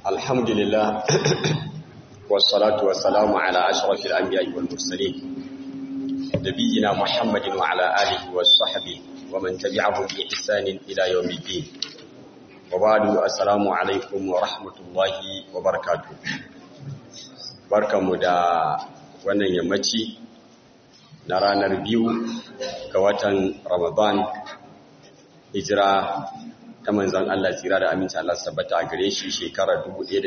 الحمد لله والصلاة والسلام على أشرف الأنبياء والمرسلين نبينا محمد وعلى آله وصحبه ومن تبعهم بإحسان إلى يوم الدين وبعد السلام عليكم ورحمة الله وبركاته barkanmu da wannan yammaci na ranar biyu ga watan Ramadan hijira ta manzan Allah tsira da aminci Allah sabbata a gare shi shekarar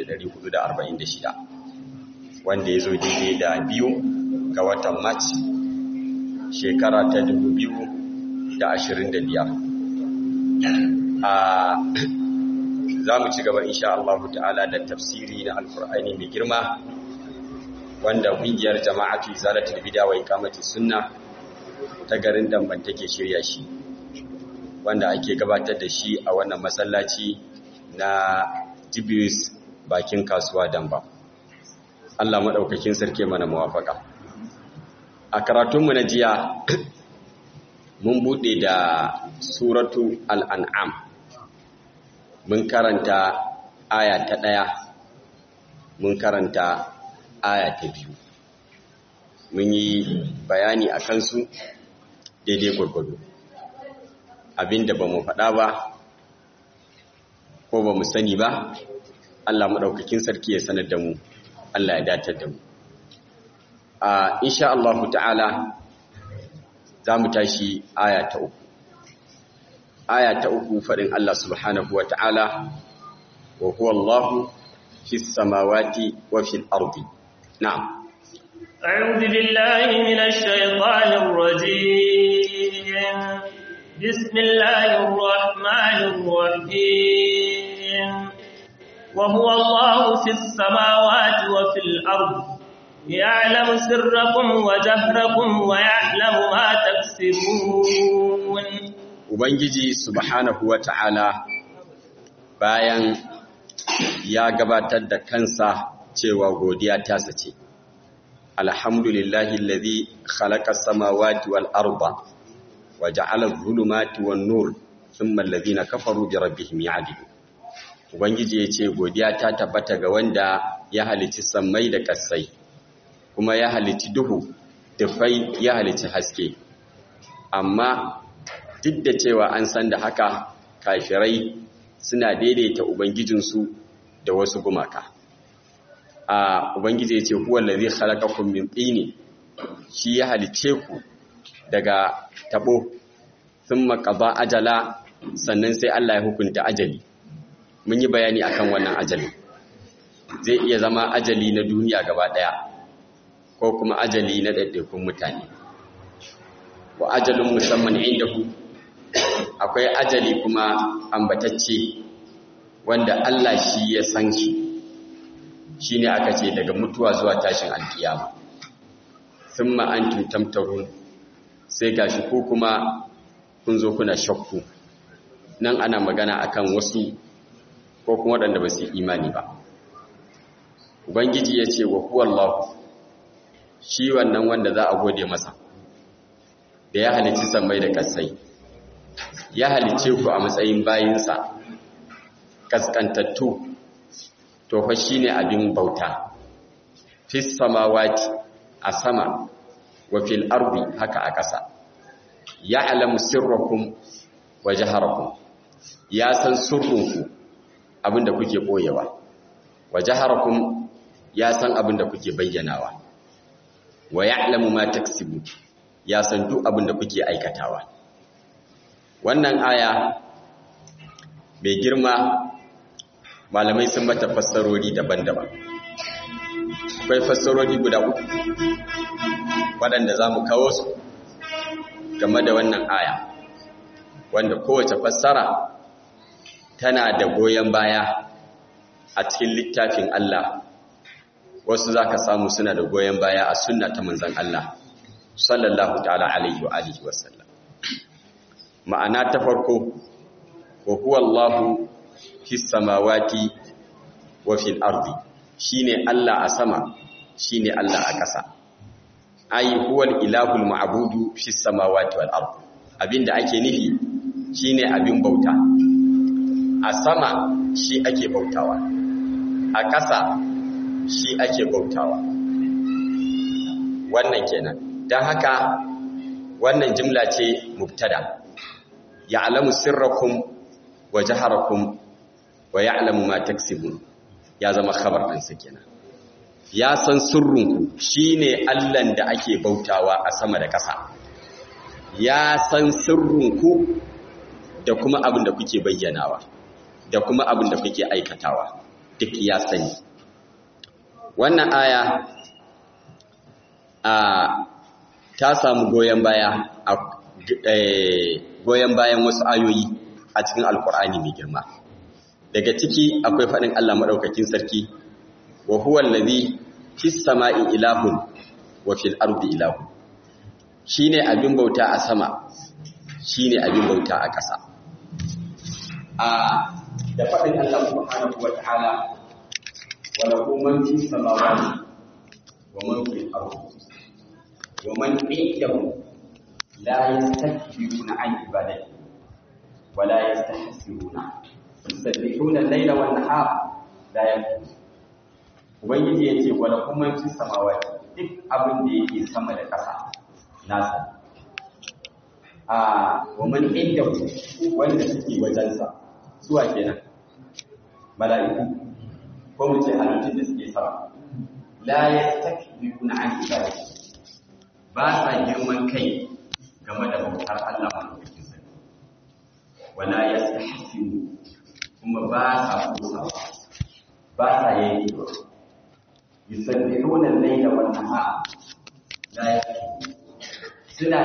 1446 wanda ya zo daidai da biyu ga watan March shekara ta 2025 a za mu ci gaba insha Allah ta'ala da tafsiri na alkur'ani mai girma wanda ƙungiyar jama'atu izalatul bid'a wa iqamati sunna ta garin Damban take shirya shi wanda ake gabatar da shi a wannan masallaci na Jibris bakin kasuwa Damba Allah madaukakin sarki mana muwafaka a karatunmu na jiya mun bude da suratu al-an'am mun karanta aya ta ɗaya mun karanta aya ta biyu mun yi bayani a kansu daidai gwargwado abinda ba mu faɗa ba ko ba mu sani ba Allah maɗaukakin sarki ya sanar da mu Allah ya datar da mu a insha Allah ta'ala za mu tashi aya ta uku aya ta uku faɗin Allah subhanahu wa ta'ala wa huwa Allahu fi samawati wa fil ardi نعم أعوذ بالله من الشيطان الرجيم بسم الله الرحمن الرحيم وهو الله في السماوات وفي الأرض يعلم سركم وجهركم ويعلم ما تكسبون Ubangiji subhanahu wa ta'ala bayan ya gabatar da kansa cewa godiya ta sace alhamdulillahi allazi khalaqa samawati wal arda wa ja'ala adh-dhulumati wan nur thumma allazina kafaru bi rabbihim ya'dilun ubangiji yace godiya ta tabbata ga wanda ya halici sammai da kasai kuma ya halici duhu dufai ya halici haske amma duk da cewa an san da haka kafirai suna daidaita ubangijinsu da wasu gumaka a ubangiji ya ce huwa allazi khalaqakum min tini shi ya halice ku daga tabo thumma qada ajala sannan sai Allah ya hukunta ajali mun yi bayani akan wannan ajali zai iya zama ajali na duniya gaba daya ko kuma ajali na daidaikun mutane wa ajalun musamman indahu akwai ajali kuma ambatacce wanda Allah shi ya san shi shi ne aka ce daga mutuwa zuwa tashin alkiyama sun ma'antin tamtarun sai gashi ko kuma kun zo kuna shakku nan ana magana akan wasu ko kuma waɗanda ba su imani ba ubangiji ya ce wa huwallahu shi wannan wanda za a gode masa da ya halicci sammai da kasai ya halicce ku a matsayin bayinsa kaskantattu to fa shine abin bauta fis samawati a sama wa fil ardi haka a ƙasa ya'lamu sirrakum wa jaharakum ya san sirrinku abinda kuke boyewa wa jaharakum ya san abinda kuke bayyanawa wa ya'lamu ma taksibu ya san duk abinda kuke aikatawa wannan aya mai girma malamai sun mata fassarori daban-daban akwai fassarori guda uku waɗanda za mu kawo su game da wannan aya wanda kowace fassara tana da goyon baya a cikin littafin Allah wasu za ka samu suna da goyon baya a sunna ta manzan Allah sallallahu ta'ala alaihi wa alihi wasallam ma'ana ta farko wa huwa Allahu fi samawati wa fil ardi shine Allah a sama shine Allah a ƙasa ai huwal ilahul ma'budu fi samawati wal ardi abinda ake nufi shine abin bauta a sama shi ake bautawa a ƙasa shi ake bautawa wannan kenan don haka wannan jimla ce mubtada ya'lamu sirrakum wa jaharakum wa ya'lamu ma taksibun ya zama khabar ɗinsa kenan ya san sirrinku shine Allahn da ake bautawa a sama da ƙasa ya san sirrinku da kuma abin da kuke bayyanawa da kuma abin da kuke aikatawa duk ya sani wannan aya a ta samu goyon baya a goyon bayan wasu ayoyi a cikin alkur'ani mai girma daga ciki akwai faɗin Allah maɗaukakin sarki wa huwa allazi fis sama'i ilahun wa fil ardi ilahun shine abin bauta a sama shine abin bauta a ƙasa a da faɗin Allah subhanahu wa ta'ala wa lahu man fis samawati wa man fil ardi wa man indahu la yastakbiruna an ibadati wa la yastahsiruna yusabbihuna al-layla wan nahar la yakfurun ubangiji yace wa lahu man fis samawati duk abin da yake sama da ƙasa nasa a wa man indahu wanda suke wajensa suwa kenan mala'iku ko mu ce halittun da suke sama la yastakbiruna an ibadati ba sa girman kai game da bautar Allah madaukakin sarki wala yastahsinu kuma ba sa kusa ba sa yanki yusabbihuna al-layla wan nahar la yakfurun suna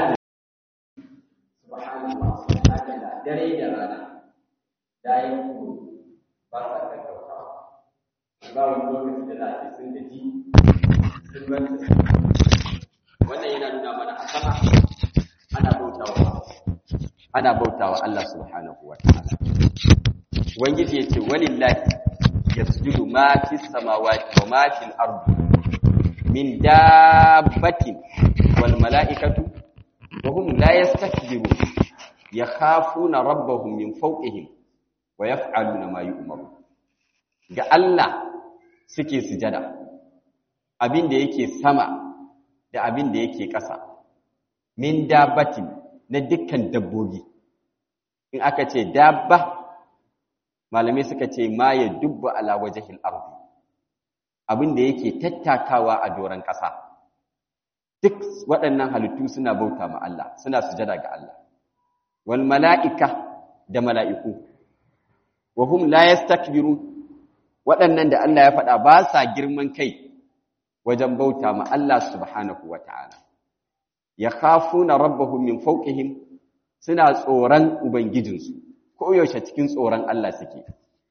subhanallah subhanallah dare da rana da yakfurun ba sa kakkautawa ba wani lokaci da za a ce sun gaji sun banta wannan yana nuna mana a sama ana bautawa ana bautawa Allah subhanahu wa ta'ala ubangiji yace walillahi yasjudu ma fis samawati wa ma fil ardi min dabbatin wal malaikatu wa hum la yastakbirun yakhafuna rabbahum min fawqihim wa yaf'aluna ma yu'maru ga Allah suke sujada abin da yake sama da abin da yake ƙasa min dabbatin na dukkan dabbobi in aka ce dabba malamai suka ce ma ya dubba ala wajhil ardi abin da yake tattakawa a doron ƙasa duk waɗannan halittu suna bauta ma Allah suna sujada ga Allah wal mala'ika da mala'iku wa hum la yastakbirun waɗannan da Allah ya faɗa ba sa girman kai wajen bauta ma Allah subhanahu wa ta'ala. Ya khafuna rabbahum min fawqihim suna tsoron Ubangijinsu, ko yaushe cikin tsoron Allah suke.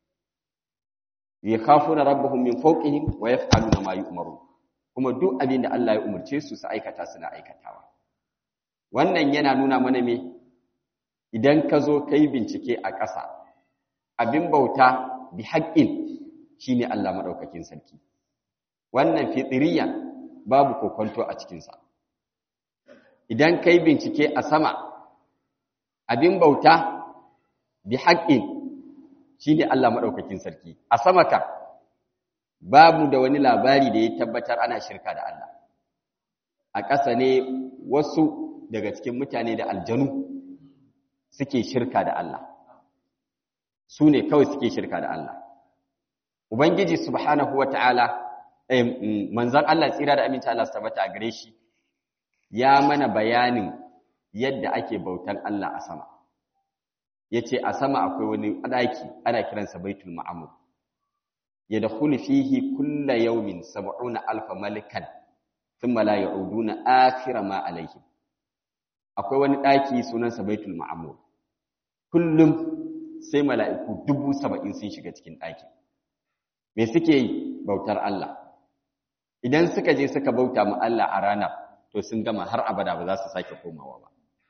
Ya khafuna rabbahum min fawqihim wa yaf'aluna ma yu'maru. Kuma duk abin da Allah ya umarce su su aikata suna aikatawa. Wannan yana nuna mana me idan ka zo kai bincike a ƙasa, abin bauta bi haƙƙin shine Allah maɗaukakin sarki. wannan fitiriya babu kokonto a cikinsa idan kai bincike a sama abin bauta bi haƙƙin shi ne Allah maɗaukakin sarki a sama ka babu da wani labari da ya tabbatar ana shirka da Allah a ƙasa ne wasu daga cikin mutane da aljanu suke shirka da Allah su ne kawai suke shirka da Allah Ubangiji subhanahu wa ta'ala manzan Allah tsira da aminci Allah su tabbata a gare shi ya mana bayanin yadda ake bautan Allah a sama yace a sama akwai wani daki ana kiransa baitul ma'mur yadkhulu fihi kulla yawmin 70 alf malikan thumma la ya'uduna akhira ma alaihim akwai wani daki sunansa baitul ma'mur kullum sai mala'iku dubu saba'in sun shiga cikin ɗakin me suke yi bautar Allah idan suka je suka bauta mu Allah a ranar to sun gama har abada ba za su sake komawa ba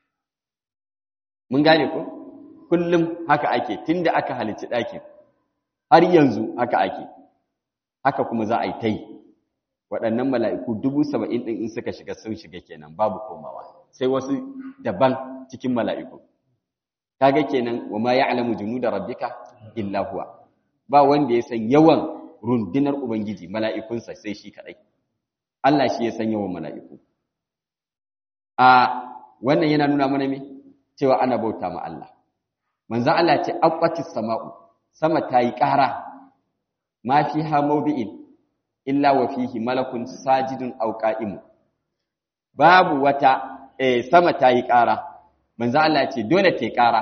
mun gane ko kullum haka ake tunda aka halicci ɗakin har yanzu haka ake haka kuma za a yi ta yi waɗannan mala'iku dubu saba'in ɗin in suka shiga sun shiga kenan babu komawa sai wasu daban cikin mala'iku kaga kenan wa ma ya'lamu junuda rabbika illa huwa ba wanda ya san yawan rundunar ubangiji mala'ikunsa sai shi kadai Allah shi ya san yawan mala'iku a wannan yana nuna mana me cewa ana bauta ma Allah manzo Allah ce aqwatis sama'u sama ta yi ƙara ma fiha mawdi'in illa wa fihi malakun sajidun aw qa'imun babu wata eh sama ta yi ƙara manzo Allah ce dole ta yi ƙara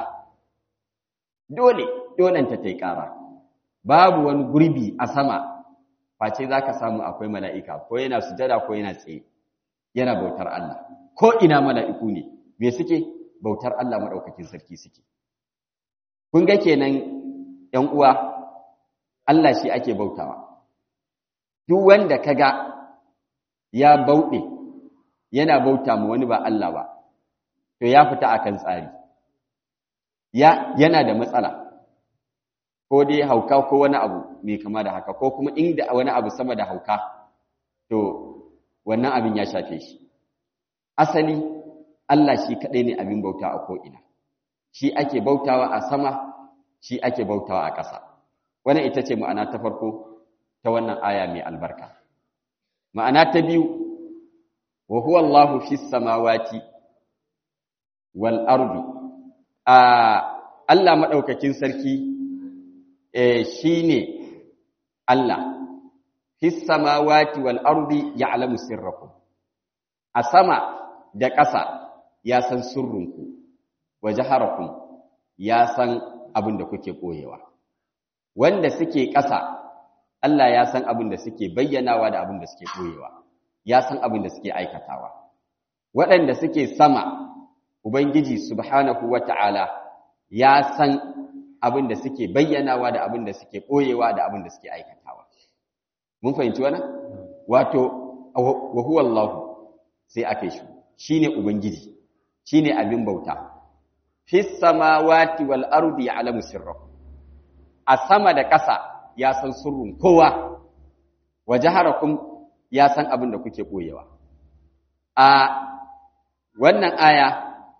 dole dole ta ta yi ƙara babu wani gurbi a sama face zaka samu akwai mala'ika ko yana sujada ko yana tsaye yana bautar Allah ko ina mala'iku ne me suke bautar Allah madaukakin sarki suke kun ga kenan ‘yan uwa Allah shi ake bautawa duk wanda kaga ya bauɗe yana bauta mu wani ba Allah ba to ya fita akan tsari ya yana da matsala ko dai hauka ko wani abu mai kama da haka ko kuma inda wani abu sama da hauka to wannan abin ya shafe shi asali Allah shi kaɗai ne abin bauta a ko'ina shi ake bautawa a sama shi ake bautawa a ƙasa wannan ita ce ma'ana ta farko ta wannan aya mai albarka ma'ana ta biyu wa huwa Allahu fis samawati wal ardi a Allah madaukakin sarki eh shine Allah fis samawati wal ardi ya'lamu sirrakum a sama da ƙasa ya san sirrinku wa jaharakum ya san abin da kuke koyewa wanda suke ƙasa Allah ya san abin da suke bayyanawa da abin da suke koyewa ya san abin da suke aikatawa waɗanda suke sama ubangiji subhanahu wata'ala ya san abin da suke bayyanawa da abin da suke koyewa da abin da suke aikatawa mun fahimci wannan wato wa huwa Allah sai ake shi shine ubangiji shine abin bauta fis samawati wal ardi ya'lamu sirrakum a sama da ƙasa ya san sirrin kowa wa jaharakum ya san abin da kuke koyewa a wannan aya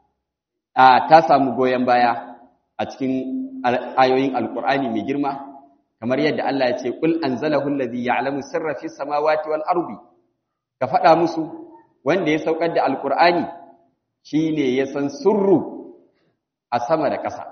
a ta samu goyen baya a cikin ayoyin alkur'ani mai girma kamar yadda Allah ya ce kul anzalahu allazi ya'lamu sirra fis samawati wal ardi ka faɗa musu wanda ya saukar da alkur'ani shine ya san sirru a sama da ƙasa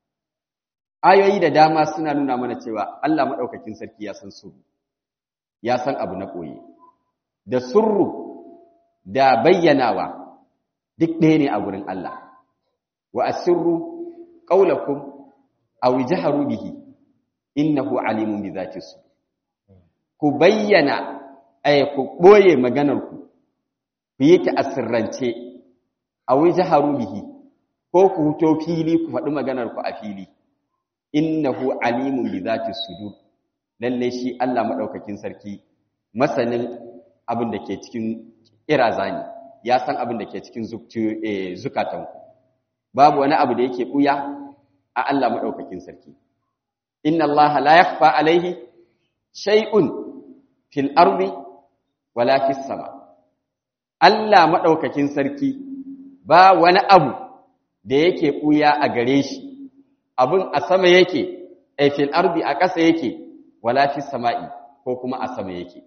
ayoyi da dama suna nuna mana cewa Allah maɗaukakin sarki ya san sirru ya san abu na ɓoye da sirru da bayyanawa duk ɗaya ne a gurin Allah wa asirru qaulakum aw jaharu bihi innahu alimun bi zati sudur ku bayyana ay ku ɓoye maganar ku ku yi ta asirrance aw jaharu bihi ko ku huto fili ku faɗi maganar ku a fili innahu alimun bi zati sudur lalle shi Allah madaukakin sarki masanin abin da ke cikin irazani ya san abin da ke cikin zukatan babu wani abu da yake buya a Allah madaukakin sarki inna Allah la yakhfa alaihi shay'un fil ardi wala fis sama Allah madaukakin sarki ba wani abu da yake buya a gare shi abin a sama yake a fil ardi a ƙasa yake wala fi sama'i ko kuma a sama yake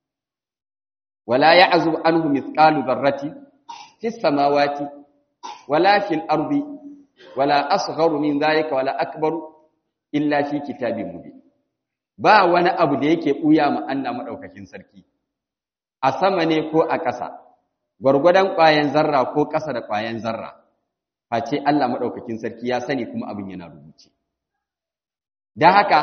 wala ya'zub anhu mithqalu dharrati fi samawati wala fil ardi wala asgharu min dhalika wala akbaru illa fi kitabin mubin ba wani abu da yake buya ma Allah madaukakin sarki a sama ne ko a ƙasa gwargwadon ƙwayan zarra ko ƙasa da ƙwayan zarra face Allah maɗaukakin sarki ya sani kuma abin yana rubuce. Don haka,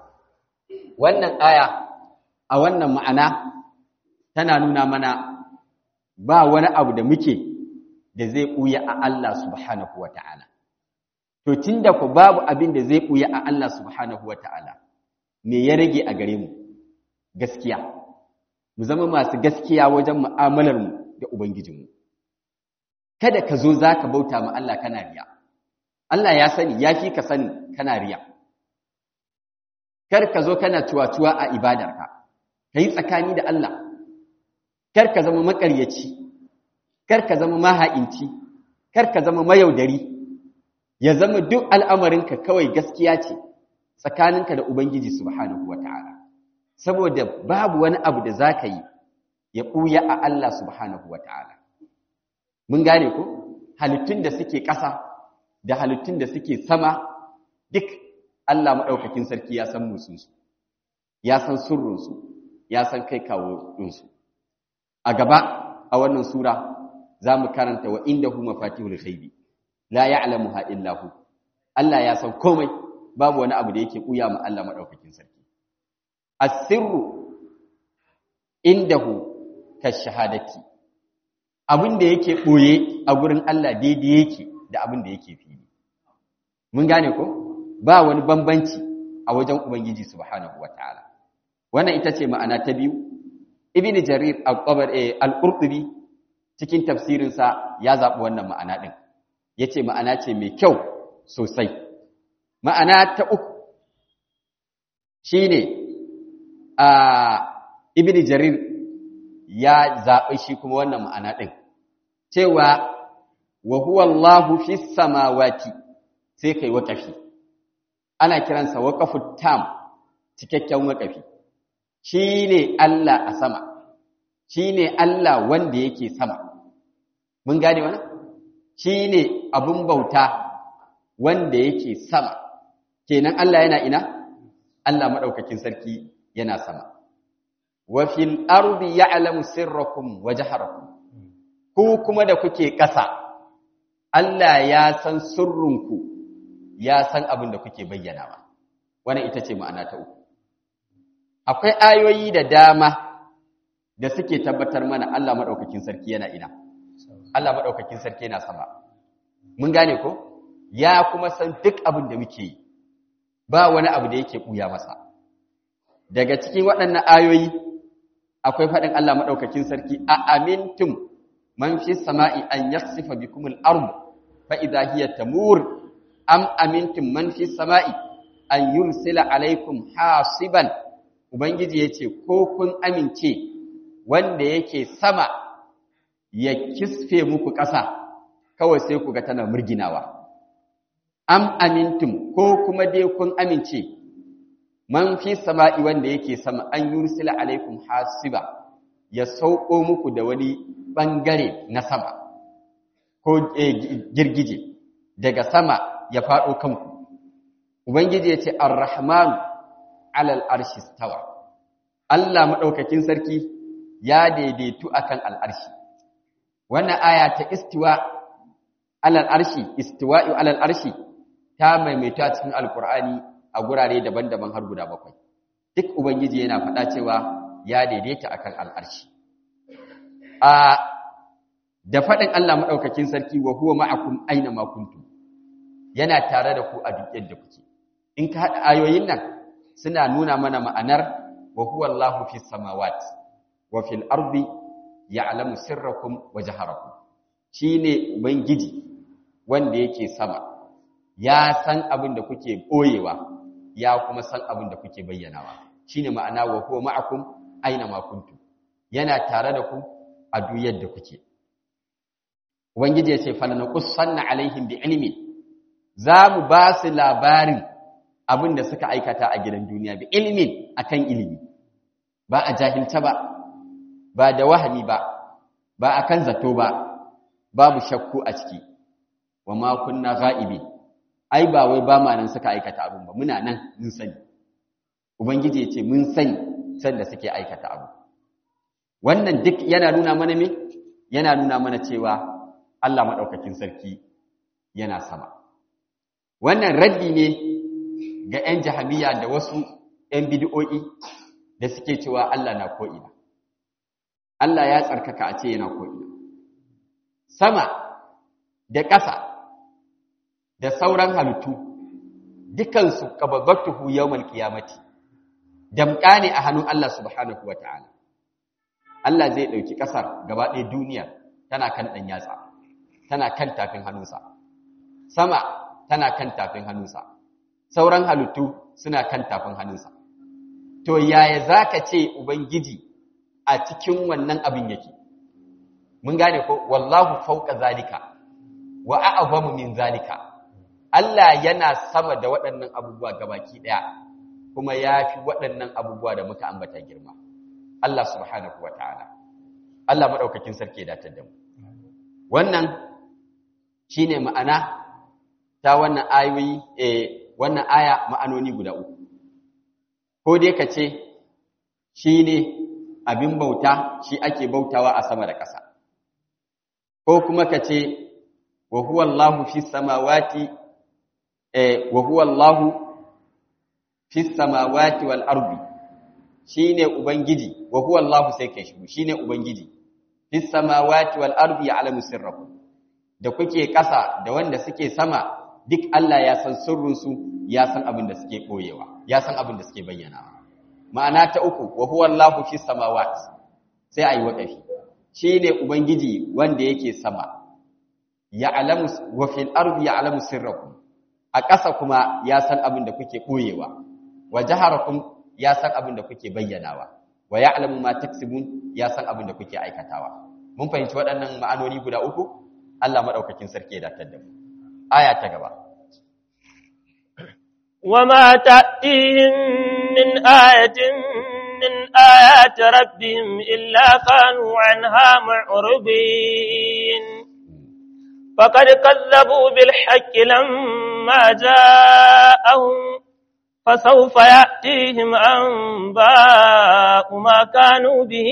wannan aya a wannan ma'ana tana nuna mana ba wani abu da muke da zai ɓuya a Allah subhanahu wa ta'ala. To, tun da ku babu abin da zai ɓuya a Allah subhanahu wa ta'ala, me ya rage a gare mu? Gaskiya. Mu zama masu gaskiya wajen mu'amalarmu da Ubangijinmu. kada ka zo za ka bauta ma Allah kana riya. Allah ya sani, ya fi ka sani kana riya. Kar ka zo kana tuwa-tuwa a ibadarka, ka yi tsakani da Allah. Kar ka zama makaryaci, kar ka zama maha'inci, kar ka zama mayaudari, ya zama duk al'amarinka kawai gaskiya ce tsakaninka da Ubangiji Subhanahu wa ta'ala. saboda babu wani abu da za ka yi ya ɓuya a Allah subhanahu wa ta'ala mun gane ko halittun da suke ƙasa da halittun da suke sama duk Allah maɗaukakin sarki ya san musunsu ya san surrunsu ya san kai kawo ɗinsu a gaba a wannan sura za mu karanta wa inda hu mafatihul ghaibi la ya'lamuha illa hu Allah ya san komai babu wani abu da yake ɓuya ma Allah maɗaukakin sarki asirru indahu kashahadati abin da yake ɓoye a gurin Allah daidai yake da abin da yake fili mun gane ko ba wani bambanci a wajen ubangiji subhanahu wataala wannan ita ce ma'ana ta biyu ibnu jarir al-qurtubi cikin tafsirinsa ya zaɓi wannan ma'ana ɗin yace ma'ana ce mai kyau sosai ma'ana ta uku shine a ibnu jarir ya zaɓi shi kuma wannan ma'ana ɗin cewa wa huwa Allahu fi samawati sai kai waƙafi ana kiransa waƙafu tam cikakken waƙafi shi ne Allah a sama shi ne Allah wanda yake sama mun gane wani shi ne abin bauta wanda yake sama kenan Allah yana ina Allah maɗaukakin sarki yana sama wa fil ardi ya'lamu sirrakum wa jaharakum ku kuma da kuke ƙasa Allah ya san sirrinku ya san abin da kuke bayyanawa wannan ita ce ma'ana ta uku akwai ayoyi da dama da suke tabbatar mana Allah madaukakin sarki yana ina Allah madaukakin sarki yana sama mun gane ko ya kuma san duk abin da muke yi ba wani abu da yake buya masa daga cikin waɗannan ayoyi akwai faɗin Allah maɗaukakin sarki a amintum man fi sama'i an yaksifa bikum al-ard fa idha hiya tamur am amintum man fi sama'i an yursila alaikum hasiban ubangiji yace ko kun amince wanda yake sama ya kisfe muku ƙasa kawai sai ku ga tana murginawa am amintum ko kuma dai kun amince man fi sama'i wanda yake sama an yursila alaikum hasiba ya sauko muku da wani bangare na sama ko girgije daga sama ya faɗo kanku ubangiji ya ce ar-rahman alal arshi stawa Allah madaukakin sarki ya daidaitu akan al'arshi wannan aya ta istiwa alal arshi istiwa'u alal arshi ta maimaita cikin alqur'ani a gurare daban-daban har guda bakwai duk ubangiji yana faɗa cewa ya daidaita akan al'arshi a da faɗin Allah maɗaukakin sarki wa huwa ma'akum aina ma kuntum yana tare da ku a duk yadda kuke in ka haɗa ayoyin nan suna nuna mana ma'anar wa huwa Allahu fi samawati wa fil ardi ya'lamu sirrakum wa jaharakum shine ubangiji wanda yake sama ya san abin da kuke boyewa ya kuma san abin da kuke bayyanawa shine ma'ana wa huwa ma'akum aina ma kuntum yana tare da ku a duk yadda kuke ubangiji ya ce falanaqussanna alaihim bi ilmi za mu ba su labarin abin da suka aikata a gidan duniya bi ilmin akan ilimi ba a jahilta ba ba da wahami ba ba akan zato ba babu shakku a ciki wa ma kunna ghaibi ai ba wai ba ma nan suka aikata abin ba muna nan mun sani ubangiji ya ce mun sani sanda suke aikata abu wannan duk yana nuna mana me yana nuna mana cewa Allah madaukakin sarki yana sama wannan raddi ne ga 'yan jahamiya da wasu 'yan bid'o'i da suke cewa Allah na ko'ina Allah ya tsarkaka a ce yana ko'ina sama da ƙasa da sauran halittu dukansu kababbatuhu yawmal qiyamati damƙa ne a hannun Allah subhanahu wata'ala Allah zai ɗauki ƙasar gaba ɗaya duniya tana kan ɗan yatsa tana kan tafin hannunsa sama tana kan tafin hannunsa sauran halittu suna kan tafin hannunsa to yaya zaka ce ubangiji a cikin wannan abin yake mun gane ko wallahu fawqa zalika wa a'zamu min zalika Allah yana sama da waɗannan abubuwa gabaki ɗaya kuma yafi waɗannan abubuwa da muka ambata girma Allah subhanahu wataala Allah madaukakin sarki ya datar da mu wannan shine ma'ana ta wannan ayoyi eh wannan aya ma'anoni guda uku ko dai ka ce shine abin bauta shi ake bautawa a sama da ƙasa ko kuma ka ce wa huwa Allahu fi samawati eh wa huwa Allahu fi samawati wal ardi shine ubangiji wa huwa Allahu sai kai shi shine ubangiji fi samawati wal ardi ya'lamu sirrakum da kuke ƙasa da wanda suke sama duk Allah ya san sirrinsu ya san abin da suke ɓoyewa ya san abin da suke bayyana ma'ana ta uku wa huwa Allahu fi samawati sai ayi waqafi shine ubangiji wanda yake sama ya'lamu wa fil ardi ya'lamu sirrakum a ƙasa kuma ya san abin da kuke ɓoyewa wa jaharakum ya san abin da kuke bayyanawa wa ya'lamu ma taksibun ya san abin da kuke aikatawa mun fahimci waɗannan ma'anoni guda uku Allah madaukakin sarki ya datar da mu aya ta gaba وما تأتيهم من آية من آيات ربهم إلا كانوا عنها معرضين فقد كذبوا بالحق لما جاءهم فسوف يأتيهم أنباء ما كانوا به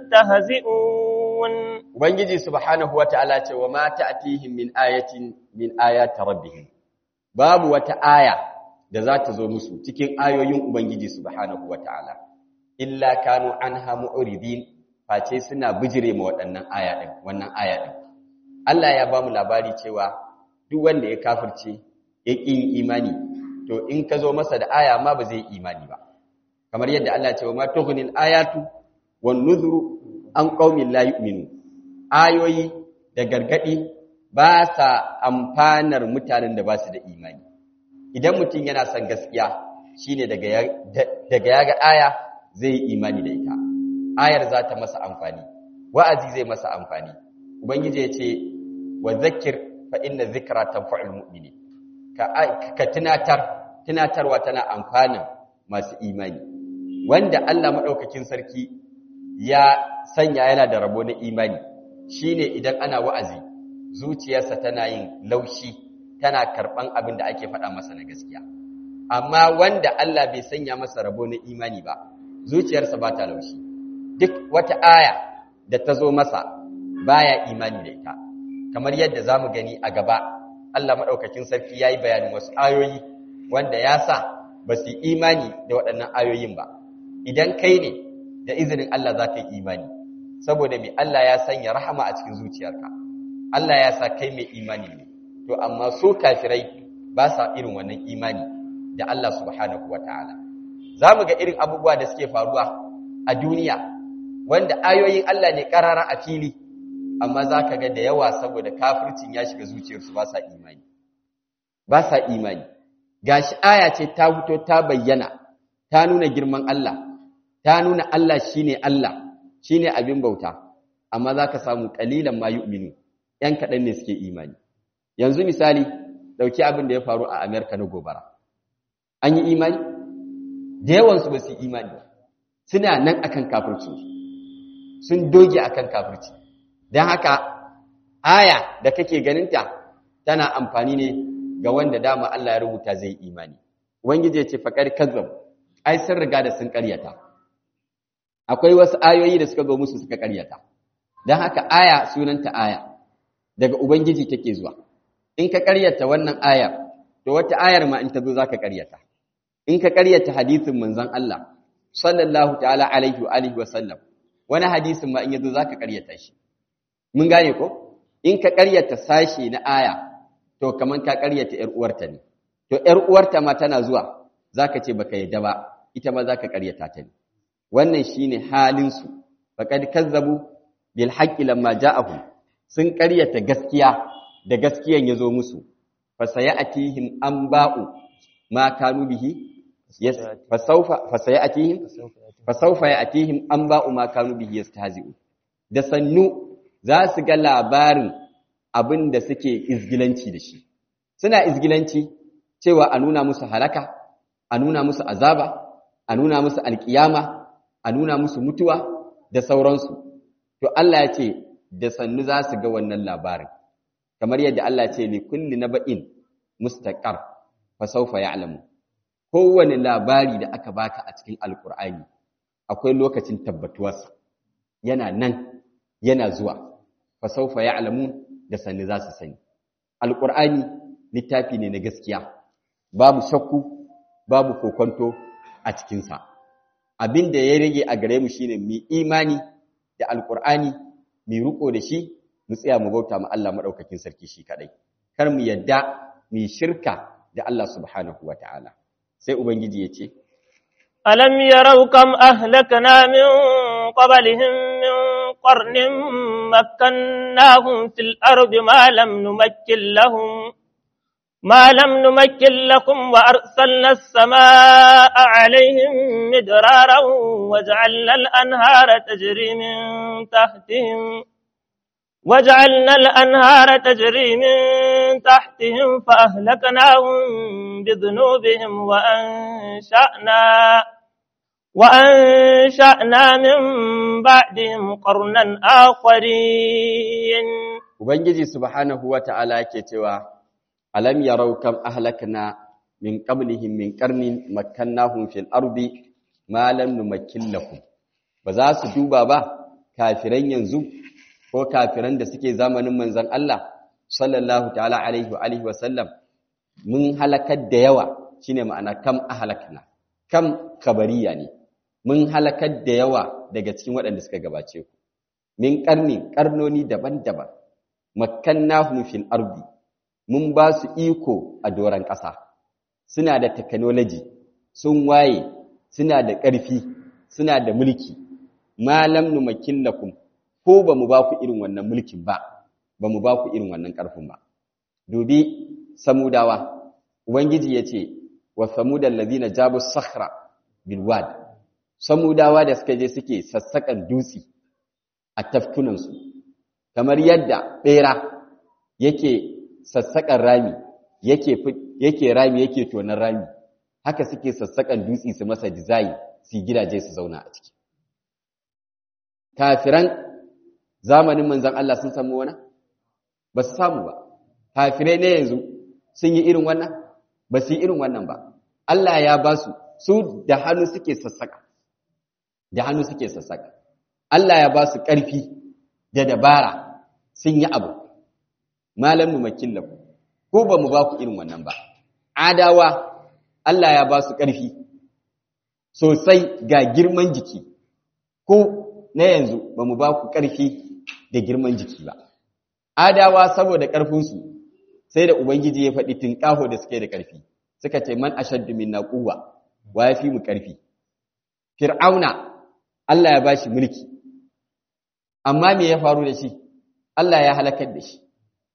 يستهزئون Ubangiji subhanahu wa ta'ala ce wa ma ta'atihim min ayatin min ayati rabbihim babu wata aya da za ta zo musu cikin ayoyin Ubangiji subhanahu wa ta'ala illa kanu anha mu'ridin face suna bijire ma waɗannan aya din wannan aya din Allah ya ba mu labari cewa duk wanda ya kafirce ya ƙi imani to in ka zo masa da aya ma ba zai imani ba kamar yadda Allah ya ce wa ma tughnil ayatu wan nuzuru an qaumin la yu'minun ayoyi da gargadi ba sa amfanar mutanen da ba su da imani idan mutum yana son gaskiya shine daga ya ga aya zai yi imani da ita ayar za ta masa amfani wa'azi zai masa amfani ubangiji ya ce wa zakir fa inna zikra tanfa'ul mu'minin ka ka tunatar tunatarwa tana amfanin masu imani wanda Allah madaukakin sarki ya sanya yana da rabo na imani shine idan ana wa'azi zuciyarsa tana yin laushi tana karban abin da ake faɗa masa na gaskiya amma wanda Allah bai sanya masa rabo na imani ba zuciyarsa ba ta laushi duk wata aya da ta zo masa baya imani da ita kamar yadda zamu gani a gaba Allah madaukakin sarki yayi bayanin wasu ayoyi wanda ya sa ba su imani da waɗannan ayoyin ba idan kai ne da izinin Allah za ka yi imani saboda mai Allah ya sanya rahama a cikin zuciyarka Allah ya sa kai mai imani ne to amma su kafirai ba sa irin wannan imani da Allah subhanahu wataala zamu ga irin abubuwa da suke faruwa a duniya wanda ayoyin Allah ne karara a fili amma zaka ga da yawa saboda kafircin ya shiga zuciyarsu ba sa imani ba sa imani gashi aya ce ta fito ta bayyana ta nuna girman Allah ta nuna Allah shine Allah shine abin bauta amma zaka samu kalilan ma yu'minu yan kadan ne suke imani yanzu misali dauki abin da ya faru a America na gobara an yi imani da yawan su ba su imani suna nan akan kafirci sun doge akan kafirci dan haka aya da kake ganinta tana amfani ne ga wanda dama Allah ya rubuta zai imani ubangiji ya ce faqad kazzab ai sun riga da sun ƙaryata akwai wasu ayoyi da suka zo musu suka karyata don haka aya sunanta aya daga ubangiji take zuwa in ka karyata wannan aya to wata ayar ma in ta zo zaka karyata in ka karyata hadisin manzon Allah sallallahu ta'ala alaihi wa alihi wa sallam wani hadisin ma in yazo zaka karyata shi mun gane ko in ka karyata sashi na aya to kaman ka karyata yar uwarta ne to yar uwarta ma tana zuwa zaka ce baka yadda ba ita ma zaka karyata ta ne wannan shine halin su faqad kazzabu bil haqqi lamma ja'ahum sun ƙaryata gaskiya da gaskiyan yazo musu fa sayatihim anba'u ma kanu bihi yes fa sawfa fa sayatihim fa sawfa yatihim anba'u ma kanu bihi yastahzi'u da sannu za su ga labarin abin da suke izgilanci da shi suna izgilanci cewa a nuna musu halaka a nuna musu azaba a nuna musu alkiyama a nuna musu mutuwa da sauransu to Allah ya ce da sannu za su ga wannan labarin kamar yadda Allah ya ce li kulli naba'in mustaqar fa sawfa ya'lamu kowane labari da aka baka a cikin alkur'ani akwai lokacin tabbatuwarsa yana nan yana zuwa fa sawfa ya'lamu da sannu za su sani alkur'ani littafi ne na gaskiya babu shakku babu kokonto a cikinsa abin da ya rage a gare mu shine mu imani da alkur'ani mu riko da shi mu tsaya mu bauta ma Allah madaukakin sarki shi kadai kar mu yadda mu shirka da Allah subhanahu wataala sai ubangiji ya ce alam yarau kam ahlakna min qablihim min qarnin makkannahum fil ardi ma lam numakkin lahum ما لم نمكن لكم وأرسلنا السماء عليهم مدرارا وجعلنا الأنهار تجري من تحتهم وجعلنا الأنهار تجري من تحتهم فأهلكناهم بذنوبهم وأنشأنا وأنشأنا من بعدهم قرنا آخرين Ubangiji subhanahu wa ta'ala ke cewa alam yarau kam ahlakna min qablihim min qarnin makkannahum fil ardi ma lam numakkin lakum ba za su duba ba kafiran yanzu ko kafiran da suke zamanin manzon Allah sallallahu ta'ala alaihi wa alihi wa sallam mun halakar da yawa shine ma'ana kam ahlakna kam kabariya ne mun halakar da yawa daga cikin waɗanda suka gabace ku min qarni karnoni daban-daban makkannahum fil ardi mun ba su iko a doron ƙasa suna da technology sun waye suna da ƙarfi suna da mulki malam numakin lakum ko ba mu ba ku irin wannan mulkin ba ba mu ba ku irin wannan ƙarfin ba dubi samudawa ubangiji ya ce wa samudan lazina jabu sakhra bil wad samudawa da suka je suke sassaƙan dutse a tafkunansu kamar yadda ɓera yake sassaƙan rami yake rami yake tonon rami haka suke sassaƙan dutse su masa dizayi su gidaje su zauna a ciki kafiran zamanin manzan Allah sun samu wani ba su samu ba kafirai ne yanzu sun yi irin wannan ba su yi irin wannan ba Allah ya ba su su da hannu suke sassaƙa da hannu suke sassaƙa Allah ya ba su ƙarfi da dabara sun yi abu malam numakin lahu ko ba mu ba ku irin wannan ba adawa Allah ya ba su ƙarfi sosai ga girman jiki ko na yanzu ba mu ba ku ƙarfi da girman jiki ba adawa saboda ƙarfinsu sai da ubangiji ya faɗi tunƙaho da suke da ƙarfi suka ce man ashaddu minna quwwa wa yafi mu ƙarfi fir'auna Allah ya bashi mulki amma me ya faru da shi Allah ya halakar da shi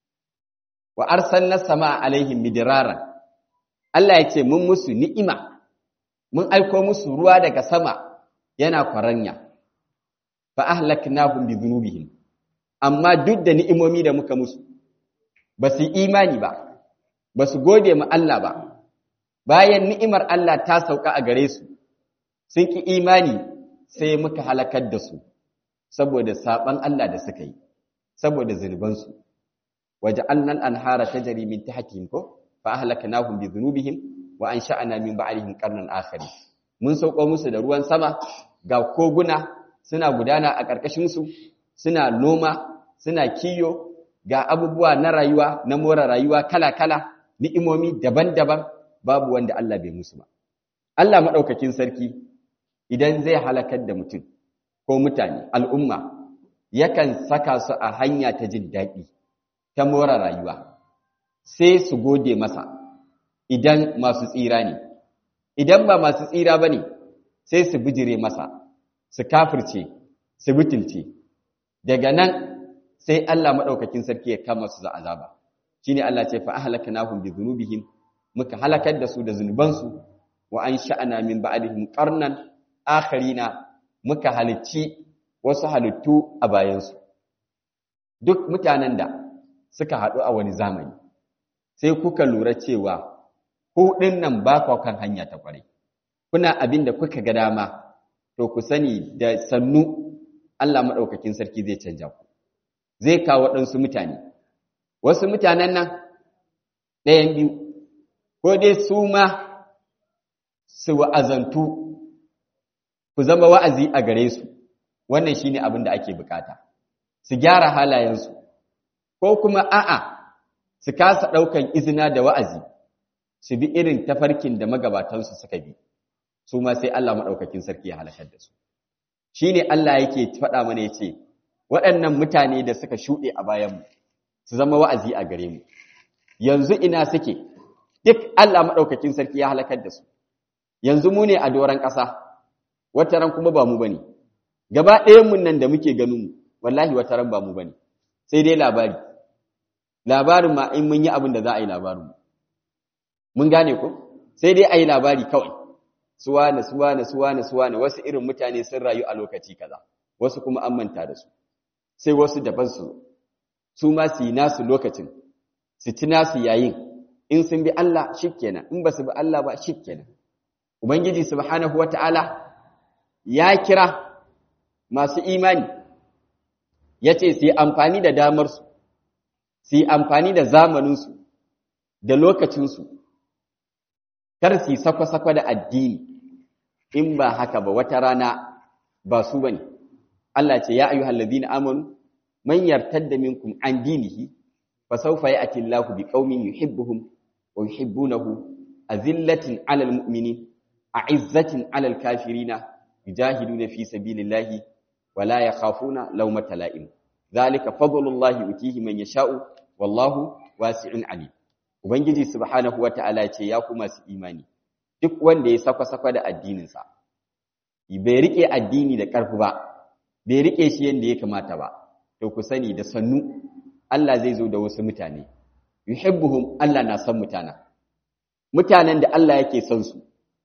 wa arsalna sama alaihim midraran Allah ya ce mun musu ni'ima mun aiko musu ruwa daga sama yana kwaranya fa ahlaknahum bi dhunubihim amma duk da ni'imomi da muka musu ba su imani ba ba su gode ma Allah ba bayan ni'imar Allah ta sauka a gare su sun ki imani sai muka halakar da su saboda saban Allah da suka yi saboda zunubansu وجعلنا الانهار تجري من تحتهم ko fa ahlaknahum bi dhunubihim wa ansha'na min ba'dihim qarnan akharin mun sauko musu da ruwan sama ga koguna suna gudana a karkashin su suna noma suna kiyo ga abubuwa na rayuwa na more rayuwa kala-kala ni'imomi daban-daban babu wanda Allah bai musu ba Allah madaukakin sarki idan zai halakar da mutum ko mutane al'umma yakan saka su a hanya ta jin daɗi ta more rayuwa sai su gode masa idan masu tsira ne idan ba masu tsira ba ne sai su bijire masa su kafirce su butulce daga nan sai Allah maɗaukakin sarki ya kama su za azaba shi ne Allah ce fa'ahalaka nahun bi zunubihim muka halakar da su da zunubansu wa an sha'ana min ba'adihim ƙarnan akharina muka halicci wasu halittu a bayansu duk mutanen da suka haɗu a wani zamani sai kuka lura cewa ku ɗin nan ba kwa kan hanya ta ƙwarai kuna abin da kuka ga dama to ku sani da sannu Allah maɗaukakin sarki zai canja ku zai kawo waɗansu mutane wasu mutanen nan ɗayan biyu ko dai su ma su wa'azantu ku zama wa'azi a gare su wannan shine abin da ake bukata su gyara halayensu ko kuma a'a su kasa ɗaukan izina da wa'azi su bi irin tafarkin da magabatansu suka bi su ma sai Allah maɗaukakin sarki ya halakar da su shi ne Allah yake faɗa mana ya ce waɗannan mutane da suka shuɗe a bayanmu su zama wa'azi a gare mu yanzu ina suke duk Allah maɗaukakin sarki ya halakar da su yanzu mu ne a doron ƙasa wata ran kuma ba mu bane gaba ɗayan mun nan da muke ganin mu wallahi wata ran ba mu bane sai dai labari labarin ma in mun yi abin da za a yi labarin mun gane ko sai dai a yi labari kawai suwane suwane suwane suwane wasu irin mutane sun rayu a lokaci kaza wasu kuma an manta da su sai wasu daban su su ma su yi nasu lokacin su ci nasu yayin in sun bi Allah shikenan in ba su bi Allah ba shikenan ubangiji subhanahu wataala ya kira masu imani yace su yi amfani da damar su su yi amfani da zamanin su da lokacin su kar su yi sakwa-sakwa da addini in ba haka ba wata rana ba su bane Allah ce ya ayyuhal ladina amanu man yartadda minkum an dinihi fa sawfa ya'ti Allahu biqaumin yuhibbuhum wa yuhibbunahu azillatin 'alal mu'minin a'izzatin 'alal kafirina yujahiduna fi sabilillahi wa la yakhafuna lawmata la'im dhalika fadlullahi yutihi man yasha'u wallahu wasi'un 'alim Ubangiji subhanahu wa ta'ala ce ya ku masu imani, duk wanda ya sakwa-sakwa da addininsa, bai riƙe addini da ƙarfi ba, bai riƙe shi yadda ya kamata ba, to ku sani da sannu Allah zai zo da wasu mutane, yuhibbuhum Allah na son mutana, mutanen da Allah yake son su,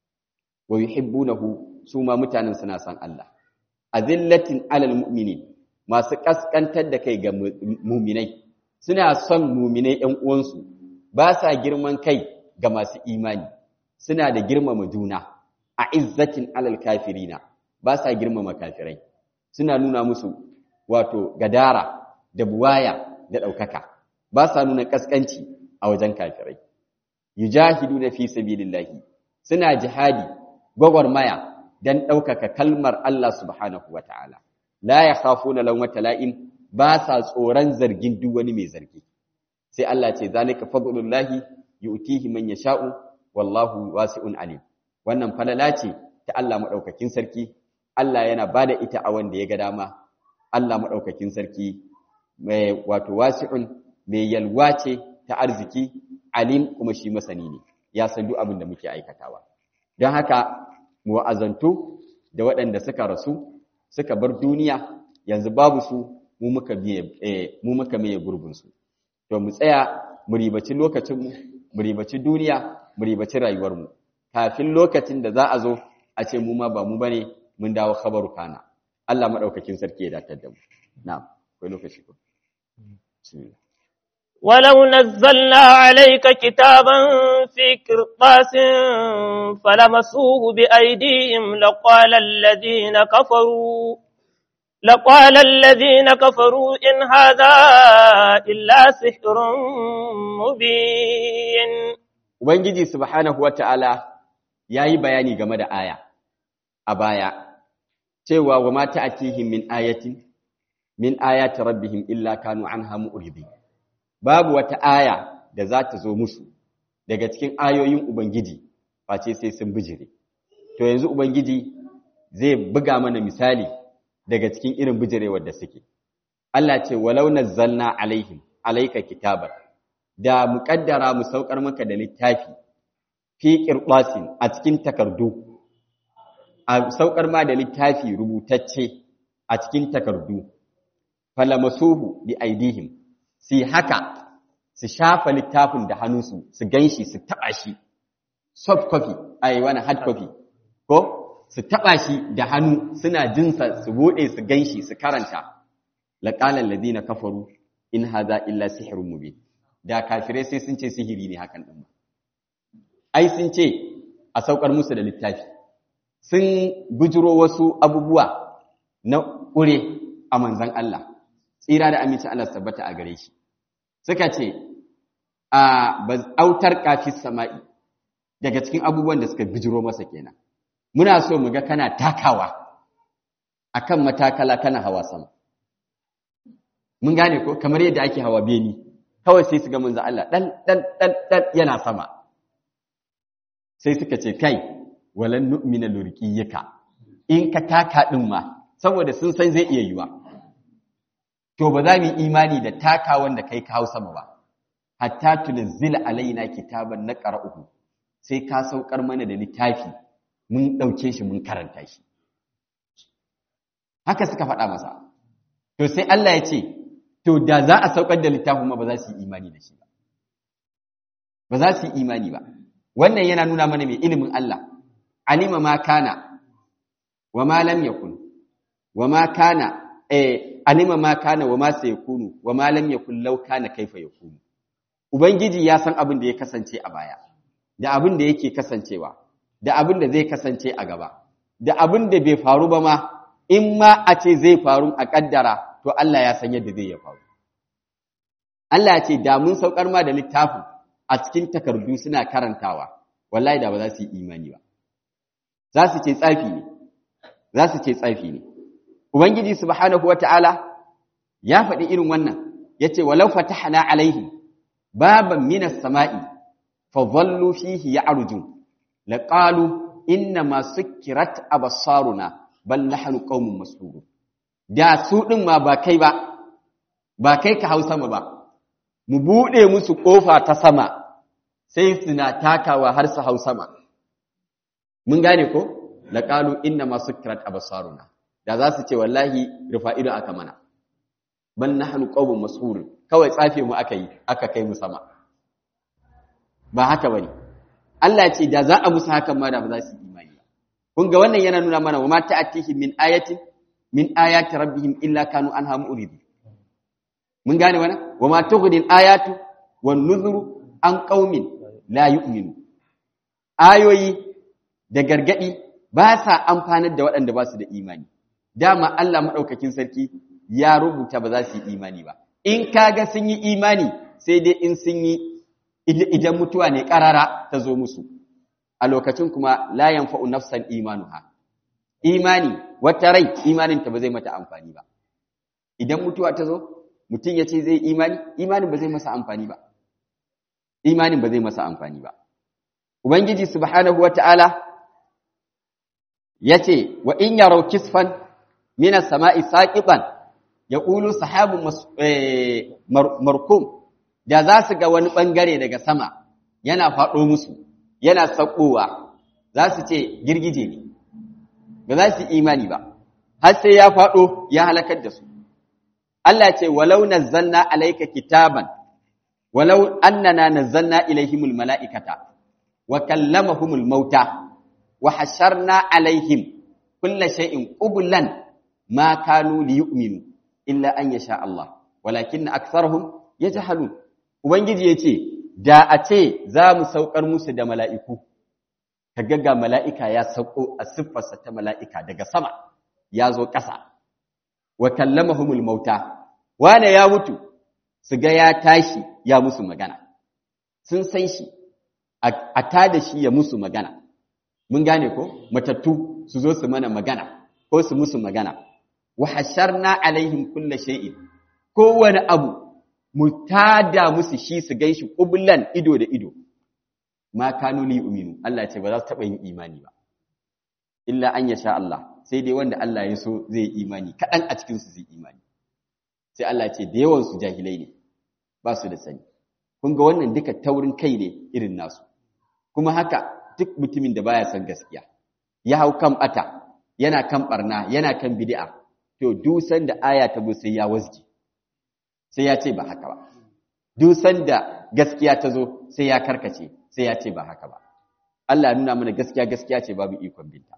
wa yuhibbunahu su ma mutanen suna son Allah. Azillatin alal mu'mini masu ƙasƙantar da kai ga muminai, suna son muminai ‘yan uwansu, ba sa girman kai ga masu imani suna da girmama juna a izzatin alal kafirina ba sa girmama kafirai suna nuna musu wato gadara da buwaya da ɗaukaka ba sa nuna ƙasƙanci a wajen kafirai yujahiduna fi sabilillahi suna jihadi gwagwarmaya dan ɗaukaka kalmar Allah subhanahu wataala la yakhafuna lawmata la'im ba sa tsoron zargin duk wani mai zargi sai Allah ce zalika fadlullahi yu'tihi man yasha'u wallahu wasi'un alim wannan falala ce ta Allah madaukakin sarki Allah yana bada ita a wanda ya ga dama Allah madaukakin sarki mai wato wasi'un mai yalwa ce ta arziki alim kuma shi masani ne ya san duk abin da muke aikatawa don haka mu wa'azantu da waɗanda suka rasu suka bar duniya yanzu babu su mu muka biye mu muka maye gurbin su to mu tsaya mu ribaci lokacinmu mu ribaci duniya mu ribaci rayuwarmu kafin lokacin da za a zo a ce mu ma ba mu bane mun dawo khabaru kana Allah madaukakin sarki ya datar da mu na'am akwai lokaci ko bismillah ولو نزلنا عليك كتابا في قرطاس فلمسوه بأيديهم لقال الذين كفروا لقال الذين كفروا إن هذا إلا سحر مبين Ubangiji subhanahu wata'ala ya yi bayani game da aya a baya, cewa wa mata atihim min ayatin, min ayati rabbihim illa kanu an hamu uribi. Babu wata aya da za ta zo musu daga cikin ayoyin Ubangiji, face sai sun bijire. To yanzu Ubangiji zai buga mana misali daga cikin irin bijirewar da suke. Allah ce, walau nazzalna alaihim, alaika kitabar. da mu kaddara mu saukar maka da littafi fi qirtasin a cikin takardu a saukar ma da littafi rubutacce a cikin takardu falamasuhu bi aidihim si haka su shafa littafin da hannunsu su ganshi su taba shi soft copy ai wani hard copy ko su taba shi da hannu suna jinsa su bude su ganshi su karanta laqala alladhina kafaru in hadha illa sihrun mubin da kafirai sai sun ce sihiri ne hakan ɗin ai sun ce a saukar musu da littafi sun bujiro wasu abubuwa na ƙure a manzan Allah tsira da aminci Allah tabbata a gare shi suka ce a autar kafis sama'i daga cikin abubuwan da suka bijiro masa kenan muna so mu ga kana takawa akan matakala kana hawa sama mun gane ko kamar yadda ake hawa beni kawai sai su ga manzo Allah dan dan dan dan yana sama sai suka ce kai walan nu'mina lurqiyaka in ka taka din ma saboda sun san zai iya yiwa to ba za mu yi imani da takawan da kai ka hau sama ba hatta tunzila alaina kitaban naqra'uhu sai ka saukar mana da littafi mun dauke shi mun karanta shi haka suka faɗa masa to sai Allah ya ce to da za a saukar da littafin ma ba za su yi imani da shi ba ba za su yi imani ba wannan yana nuna mana mai ilimin Allah alima ma kana wa ma lam yakun wa ma kana eh alima ma kana wa ma sayakunu wa ma lam yakun law kana kaifa yakunu ubangiji ya san abin da ya kasance a baya da abin da yake kasancewa da abin da zai kasance a gaba da abin da bai faru ba ma in ma a ce zai faru a kaddara to Allah ya san yadda zai ya faru Allah ya ce da mun saukar ma da littafin a cikin takardu suna karantawa wallahi da ba za su yi imani ba za su ce tsafi ne za su ce tsafi ne ubangiji subhanahu wataala ya faɗi irin wannan yace walau fatahna alaihim baban minas sama'i fa dhallu fihi ya'rujun laqalu inna ma sukkirat absaruna bal nahnu qaumun masrurun da su din ma ba kai ba ba kai ka hau sama ba mu bude musu kofa ta sama sai suna takawa har su hau sama mun gane ko laqalu inna ma sukkirat absaruna da za su ce wallahi rufa ido aka mana bal nahnu qaumun masrurun kawai tsafe mu aka yi aka kai mu sama ba haka bane Allah ce da za a musu hakan ma da ba za su imani ba kun ga wannan yana nuna mana wa ma ta'atihim min ayatin min ayati rabbihim illa kanu anha mu'ridi mun gane wannan wa ma tughni ayatu wan nuzuru an qaumin la yu'minu ayoyi da gargadi ba sa amfanar da waɗanda ba su da imani dama Allah madaukakin sarki ya rubuta ba za su yi imani ba in kaga sun yi imani sai dai in sun yi idan mutuwa ne karara ta zo musu a lokacin kuma la yanfa'u nafsan imanuha imani wata rai imaninta ba zai mata amfani ba idan mutuwa ta zo mutum ya ce zai imani imanin ba zai masa amfani ba imanin ba zai masa amfani ba ubangiji subhanahu wata'ala yace wa in yaraw kisfan min as-sama'i saqiban yaqulu sahabun markum da za su ga wani ɓangare daga sama yana faɗo musu yana saƙowa za su ce girgije ne ba za su imani ba har sai ya faɗo ya halakar da su Allah ce walau nazzalna alayka kitaban walau annana nazzalna ilaihimul mala'ikata wa kallamahumul mauta wa hasharna alaihim kulla shay'in qublan ma kanu liyu'minu illa an yasha Allah walakin aktharuhum yajhalun Ubangiji ya ce, Da a ce za mu saukar musu da mala'iku, ka gaga mala'ika ya sauko a siffarsa ta mala'ika daga sama, ya zo ƙasa, wa kallama humul mauta, wane ya mutu, su ga ya tashi ya musu magana, sun san shi, a ta da shi ya musu magana, mun gane ko? Matattu su zo su mana magana, ko su musu magana, wa hasharna alaihim kulla shay'in, kowane abu mu tada musu shi su gan shi ƙublan ido da ido ma kanu li uminu Allah ce ba za su taɓa yin imani ba illa an ya sha Allah sai dai wanda Allah ya so zai imani kaɗan a cikinsu zai imani sai Allah ce da yawansu jahilai ne ba su da sani kun ga wannan duka taurin kai ne irin nasu kuma haka duk mutumin da baya son gaskiya ya hau kan bata yana kan barna yana kan bid'a to dusan da aya ta zo sai ya wasge sai ya ce ba haka ba duk sanda gaskiya ta zo sai ya karkace sai ya ce ba haka ba Allah nuna mana gaskiya gaskiya ce babu ikon binta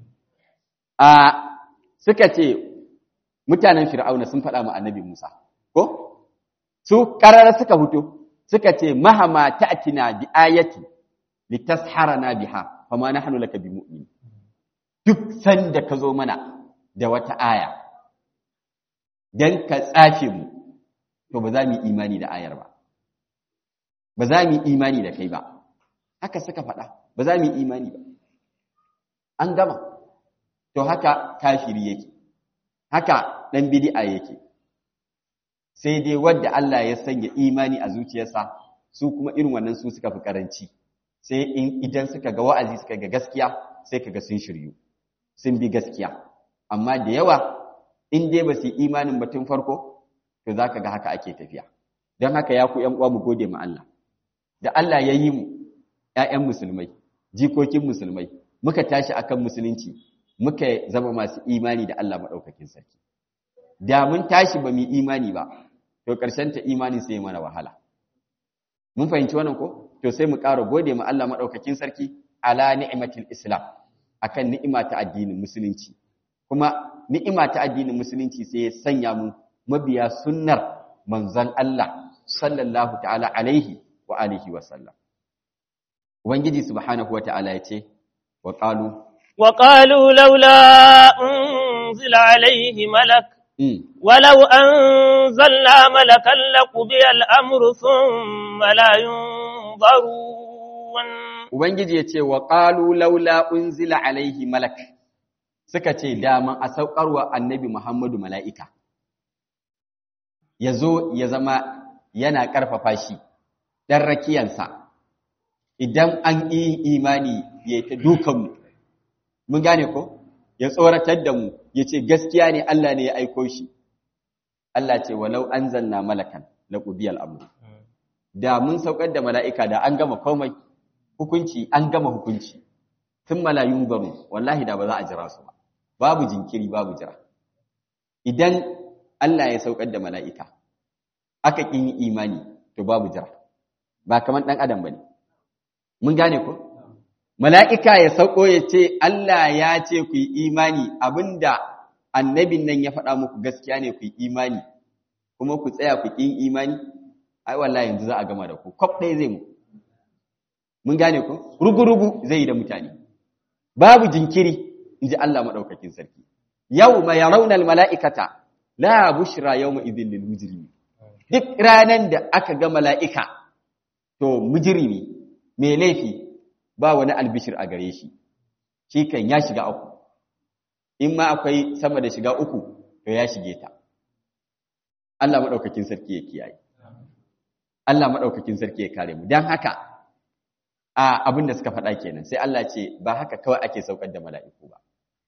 a suka ce mutanen fir'auna sun faɗa ma annabi Musa ko su karara suka fito suka ce mahama ta'tina bi ayati litasharana biha fama nahnu laka bimu'min duk sanda ka zo mana da wata aya dan ka tsafe mu to ba za mu yi imani da ayar ba ba za mu yi imani da kai ba haka suka faɗa ba za mu yi imani ba an gama to haka kafiri yake haka ɗan bid'a yake sai dai wadda Allah ya sanya imani a zuciyarsa su kuma irin wannan su suka fi karanci sai in idan suka ga wa'azi suka ga gaskiya sai kaga sun shiryu sun bi gaskiya amma da yawa in dai ba su yi imanin batun farko to zaka ga haka ake tafiya don haka ya ku ƴan uwa mu gode ma Allah da Allah ya yi mu ƴaƴan musulmai jikokin musulmai muka tashi akan musulunci muka zama masu imani da Allah madaukakin sarki da mun tashi ba mu imani ba to ƙarshen ta imanin sai mana wahala mun fahimci wannan ko to sai mu ƙara gode ma Allah madaukakin sarki ala ni'matil islam akan ni'ima ta addinin musulunci kuma ni'ima ta addinin musulunci sai ya sanya mu mabiya sunnar manzon Allah sallallahu ta'ala alaihi wa alihi wa sallam ubangiji subhanahu wa ta'ala yace wa qalu wa qalu laula unzila alaihi malak ولو أنزلنا ملكا لقضي الأمر ثم لا ينظرون Ubangiji ya ce wa ƙalu laula unzila alaihi malak suka ce daman a saukarwa annabi Muhammadu mala'ika, ya zo ya zama yana ƙarfafa shi ɗan rakiyansa, idan an yi imani ya ta dukanmu, mun gane ko? Ya tsoratar da mu, ya ce gaskiya ne Allah ne ya aiko shi, Allah ce walau an zanna malakan na ƙubiyar abu. Da mun saukar da mala'ika da an gama komai. hukunci an gama hukunci tun malayun baro wallahi da ba za a jira su ba babu jinkiri babu jira idan Allah ya saukar da mala'ika aka kin yi imani to babu jira ba kamar dan adam bane mun gane ko mala'ika ya sauko ya ce Allah ya ce ku yi imani abinda annabin nan ya faɗa muku gaskiya ne ku yi imani kuma ku tsaya ku kin imani ai wallahi yanzu za a gama da ku kwaf ɗaya zai mu mun gane ku rugu-rugu zai yi da mutane babu jinkiri in ji Allah maɗaukakin sarki yau ma ya raunar mala'ikata la bushra yau ma izin lil mujrimi duk ranar da aka ga mala'ika to mujrimi mai laifi ba wani albishir a gare shi shi kan ya shiga uku in ma akwai sama da shiga uku to ya shige ta Allah maɗaukakin sarki ya kiyaye Allah maɗaukakin sarki ya kare mu don haka a abin da suka faɗa kenan sai Allah ce ba haka kawai ake saukar da mala'iku ba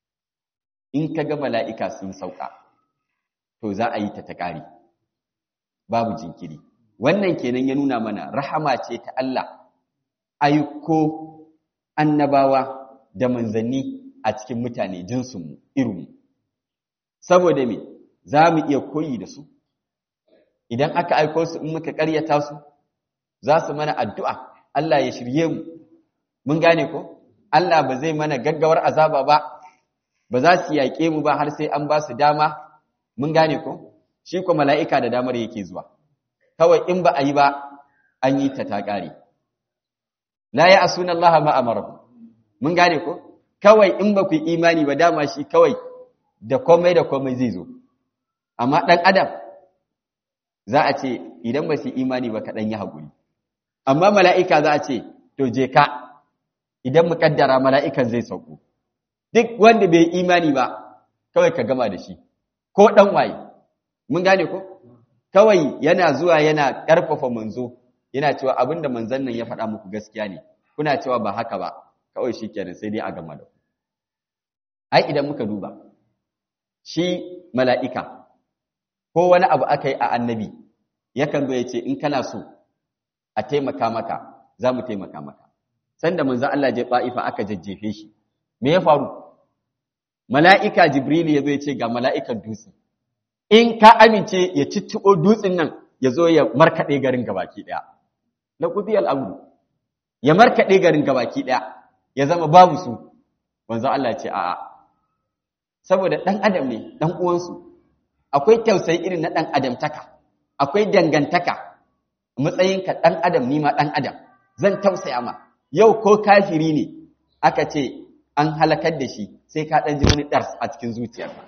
in ka ga mala'ika sun sauka to za a yi ta ta ƙari babu jinkiri wannan kenan ya nuna mana rahama ce ta Allah aiko annabawa da manzanni a cikin mutane jinsinmu irinmu saboda me za mu iya koyi da su idan aka aiko su in muka ƙaryata su za su mana addu'a Allah ya shirye mu mun gane ko Allah ba zai mana gaggawar azaba ba ba za su yaƙe mu ba har sai an ba su dama mun gane ko shi ko mala'ika da damar yake zuwa kawai in ba a yi ba an yi ta ta ƙare la ya asuna Allah ma amara mun gane ko kawai in ba ku imani ba dama shi kawai da komai da komai zai zo amma ɗan adam za a ce idan ba su imani ba kaɗan yi haƙuri amma mala'ika za a ce, To, je ka, idan mu ƙaddara mala'ikan zai sauko, duk wanda bai imani ba, kawai ka gama da shi, ko ɗan waye, mun gane ko? Kawai yana zuwa yana ƙarfafa manzo, yana cewa abin da manzan nan ya faɗa muku gaskiya ne, kuna cewa ba haka ba, kawai shi kenan sai dai a gama da ku. Ai, idan muka duba, shi mala'ika, ko wani abu aka yi a annabi, yakan zo ya ce, in kana so, a taimaka maka za mu taimaka maka sanda manzo Allah je ba'ifa aka jajjefe shi me ya faru mala'ika jibril ya zo ya ce ga mala'ikan dutse in ka amince ya cicciɓo dutsen nan ya zo ya markaɗe garin gabaki ɗaya na kuzi al'amuru ya markaɗe garin gabaki ɗaya ya zama babu su manzo Allah ce a'a saboda ɗan adam ne ɗan uwansu akwai tausayi irin na ɗan adamtaka akwai dangantaka matsayinka ɗan adam nima ɗan adam zan tausaya ma yau ko kafiri ne aka ce an halakar da shi sai ka ɗan ji wani ɗars a cikin zuciyarka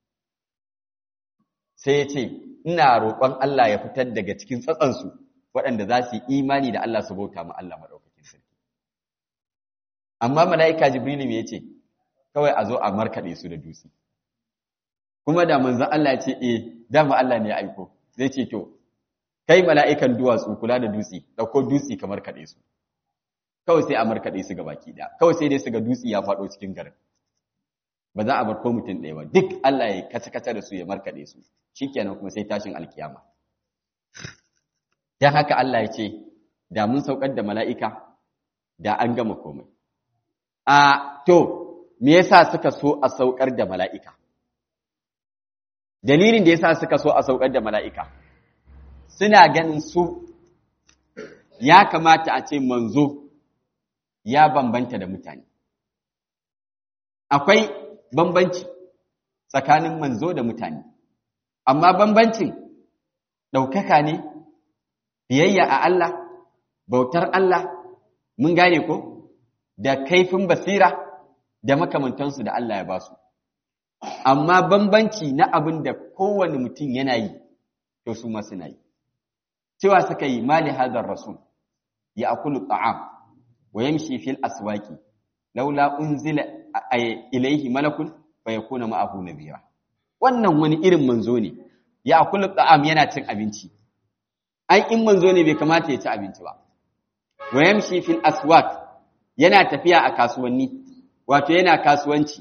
sai ya ce ina roƙon Allah ya fitar daga cikin tsatsansu waɗanda za su yi imani da Allah su bauta ma Allah maɗaukakin sarki amma mala'ika jibrilu me yace kawai a zo a markaɗe su da dutse kuma da manzon Allah ya ce eh dama Allah ne ya aiko zai ce to kai mala'ikan duwatsu kula da dutse dauko dutse kamar kaɗe su kawai sai a markaɗe su baki ɗaya kawai sai dai su ga dutse ya faɗo cikin garin ba za a bar ko mutum ɗaya ba duk Allah ya kace-kace da su ya markaɗe su shikenan kuma sai tashin alkiyama dan haka Allah ya ce da mun saukar da mala'ika da an gama komai a to me yasa suka so a saukar da mala'ika dalilin da yasa suka so a saukar da mala'ika suna ganin su ya kamata a ce manzo ya bambanta da mutane akwai bambanci tsakanin manzo da mutane amma bambancin ɗaukaka ne biyayya a Allah bautar Allah mun gane ko da kaifin basira da makamantansu da Allah ya ba su amma bambanci na abin da kowane mutum yana yi to su ma suna yi cewa suka yi mali hadar rasul ya akulu ta'am wa yamshi fil aswaqi laula unzila ilayhi malakun fa yakuna ma'ahu nabira wannan wani irin manzo ne ya akulu ta'am yana cin abinci ai in manzo ne bai kamata ya ci abinci ba wa yamshi fil aswaq yana tafiya a kasuwanni wato yana kasuwanci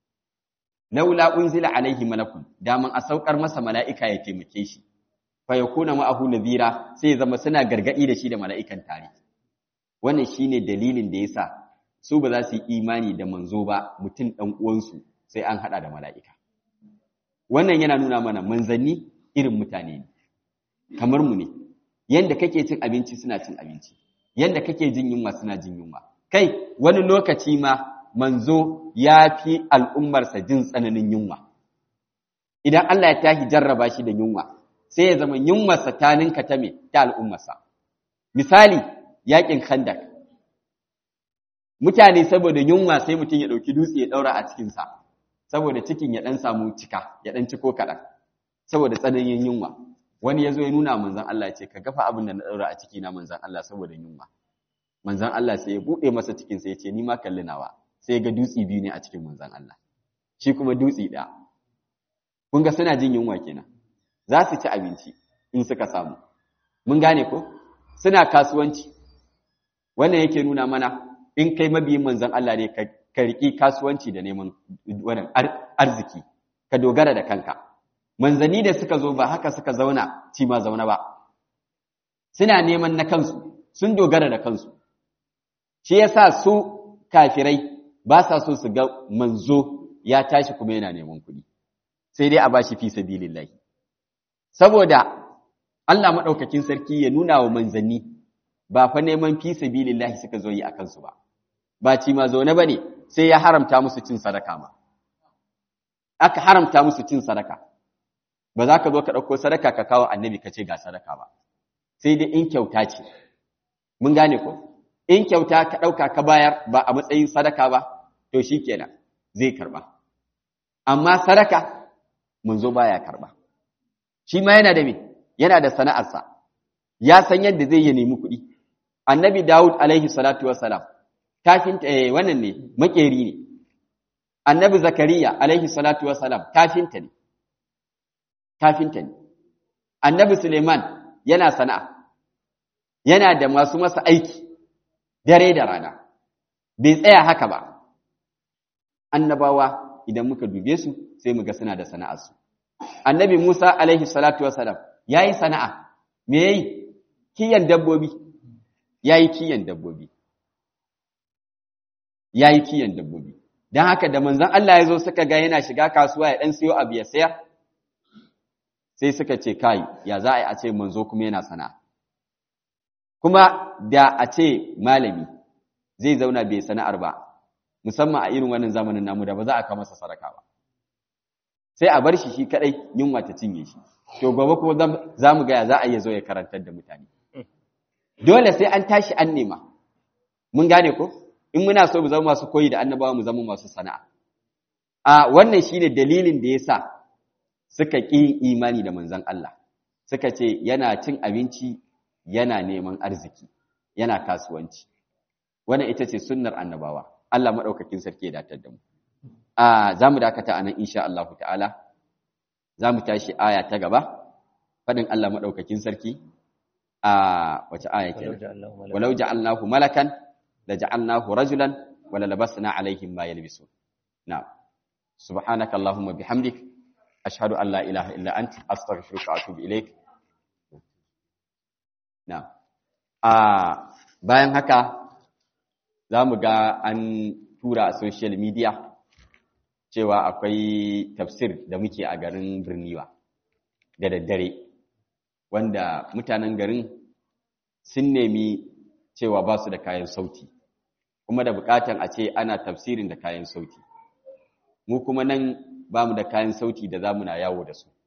laula unzila alaihi malakun daman a saukar masa mala'ika ya taimake shi fa yakuna ma'ahu nadhira sai zama suna gargadi da shi da mala'ikan tare wannan shine dalilin da yasa su ba za su yi imani da manzo ba mutum dan uwansu sai an hada da mala'ika wannan yana nuna mana manzanni irin mutane ne kamar mu ne yanda kake cin abinci suna cin abinci yanda kake jin yunwa suna jin yunwa kai wani lokaci ma manzo ya fi al'ummarsa jin tsananin yunwa idan Allah ya tashi jarraba shi da yunwa sai ya zama yunwarsa ta ninka ta me ta al'ummarsa misali yakin khandak mutane saboda yunwa sai mutum ya ɗauki dutse ya ɗaura a cikinsa saboda cikin ya ɗan samu cika ya ɗan ciko kaɗan saboda tsananin yunwa wani ya zo ya nuna manzan Allah ce ka gafa abin da na ɗaura a ciki na manzan Allah saboda yunwa manzan Allah sai ya buɗe masa cikin sai ya ce ni ma kalli nawa sai ya ga dutse biyu ne a cikin manzan Allah shi kuma dutse ɗaya kun ga suna jin yunwa kenan za su ci abinci in suka samu mun gane ko suna kasuwanci wannan yake nuna mana in kai mabiyin manzan Allah ne ka riƙi kasuwanci da neman wannan arziki ka dogara da kanka manzanni da suka zo ba haka suka zauna ci ma zauna ba suna neman na kansu sun dogara da kansu shi yasa su kafirai ba sa so su ga manzo ya tashi kuma yana neman kuɗi sai dai a bashi fi sabilillahi saboda Allah madaukakin sarki ya nuna wa manzanni ba fa neman fi sabilillahi suka zo yi a kansu ba ba ci ma zaune bane sai ya haramta musu cin sadaka ma aka haramta musu cin sadaka ba za ka zo ka ɗauko sadaka ka kawo annabi ka ce ga sadaka ba sai dai in kyauta ce mun gane ko in kyauta ka ɗauka ka bayar ba a matsayin sadaka ba to shi kenan zai karɓa amma sadaka munzo baya karɓa shi ma yana da me yana da sana'arsa ya san yadda zai yi nemi kuɗi annabi dawud alaihi salatu wassalam kafin eh, wannan ne makeri ne annabi zakariya alaihi salatu wassalam kafinta ne kafinta ne annabi suleiman yana sana'a yana da masu masa aiki dare da rana bai tsaya haka ba annabawa idan muka dube su sai muga suna da sana'arsu annabi musa alaihi salatu wassalam yayi sana'a me yayi kiyan dabbobi yayi kiyan dabbobi yayi kiyan dabbobi dan haka da manzon Allah ya zo suka ga yana shiga kasuwa ya dan siyo abu ya sayar sai suka ce kai ya za a yi a ce manzo kuma yana sana'a kuma da a ce malami zai zauna bai sana'ar ba musamman a irin wannan zamanin namu da ba za a kama masa sadaka ba sai a bar shi shi kadai yunwa ta cinye shi to gobe kuma za mu gaya za a iya zo ya karantar da mutane dole sai an tashi an nema mun gane ko in muna so mu zama masu koyi da annabawa mu zama masu sana'a a wannan shine dalilin da yasa suka ƙi imani da manzon Allah suka ce yana cin abinci yana neman arziki yana kasuwanci wannan ita ce sunnar annabawa Allah madaukakin sarki ya datar da mu a zamu dakata anan insha Allah ta'ala zamu tashi aya ta gaba fadin Allah madaukakin sarki a wace aya kenan walau ja'alnahu malakan la ja'alnahu rajulan wala labasna alaihim ma yalbisun na'am subhanaka allahumma bihamdik ashhadu an la ilaha illa ant astaghfiruka wa atubu ilaik na'am a bayan haka zamu ga an tura a social media cewa akwai tafsir da muke a garin Birniwa da daddare wanda mutanen garin sun nemi cewa ba su da kayan sauti kuma da bukatan a ce ana tafsirin da kayan sauti mu kuma nan ba mu da kayan sauti da za mu na yawo da su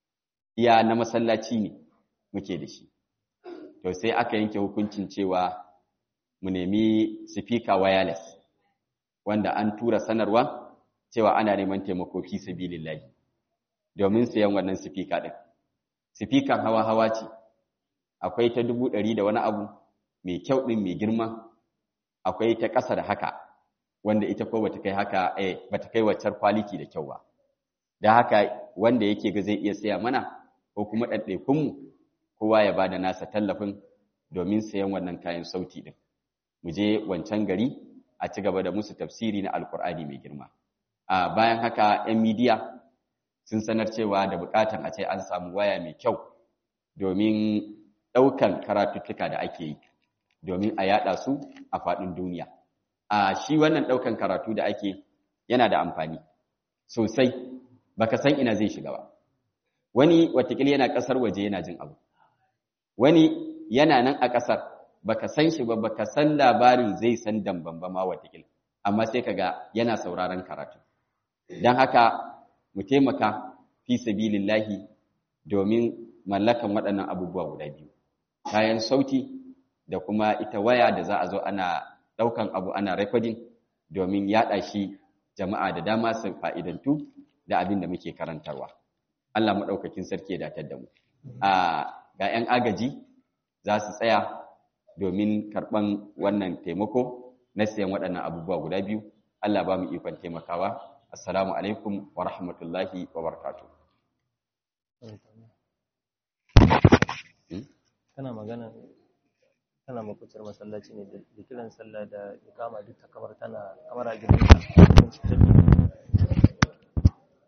iya na masallaci ne muke da shi to sai aka yanke hukuncin cewa mu nemi speaker wireless wanda an tura sanarwa cewa ana neman taimako fi sabilillahi domin sayan wannan speaker din sifikan hawa-hawa ce akwai ta dubu ɗari da wani abu mai kyau ɗin mai girma akwai ta ƙasa da haka wanda ita ko bata kai haka eh bata kai waccar quality da kyau ba da haka wanda yake ga zai iya saya mana ko kuma ɗaiɗaikunmu kowa ya bada nasa tallafin domin sayan wannan kayan sauti ɗin mu je wancan gari a ci gaba da musu tafsiri na alkur'ani mai girma a bayan haka 'yan midiya sun sanar cewa da bukatan a ce an samu waya mai kyau domin ɗaukan karatuttuka da ake yi domin a yada su a faɗin duniya a shi wannan ɗaukan karatu da ake yana da amfani sosai baka san ina zai shiga ba wani watakila yana ƙasar waje yana jin abu wani yana nan a ƙasar baka san shi ba baka san labarin zai san damban ba ma watakila amma sai kaga yana sauraron karatu don haka mu taimaka fi sabilillahi domin mallakan waɗannan abubuwa guda biyu kayan sauti da kuma ita waya da za a zo ana ɗaukan abu ana recording domin yaɗa shi jama'a da dama su fa'idantu da abin da muke karantarwa Allah maɗaukakin sarki ya datar da mu a ga 'yan agaji za su tsaya domin karɓan wannan taimako na siyan waɗannan abubuwa guda biyu Allah ba mu ikon taimakawa assalamu alaikum wa rahmatullahi wa barakatu kana magana kana makucin masallaci ne da kiran sallah da ikama duk ta kamar tana kamar a gidan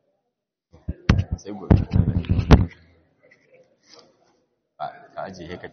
sai gobe ka ajiye ka